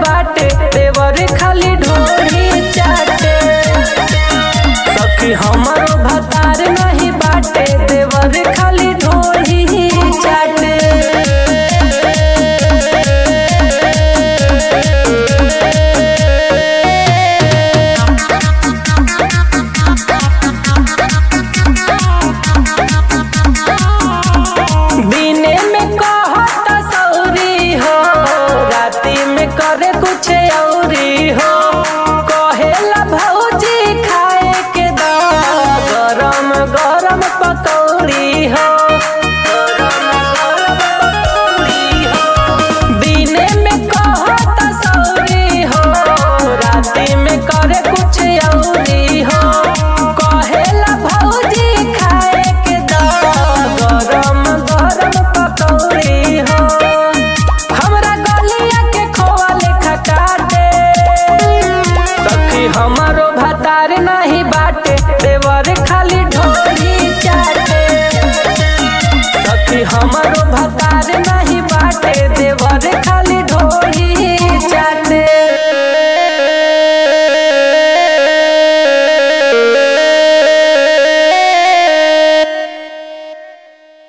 बाटे देवर खाली ढोरी चाटे सखी हमारो भतार नहीं बाटे देवर खाली ढोरी चाटे दिने में कहत सौरी हो राती में करे कुछ औरी हो कहेला भौजी खाए के दा गरम गरम पकौड़ी हो गरम गरम पकौड़ी हो दिने में कहत सौरी हो राती में करे कुछ औरी हो कहेला भौजी खाए के दा गरम गरम पकौड़ी हो हमरा गलिया के खोवा लेखा काटे सखी हमारो भतार ना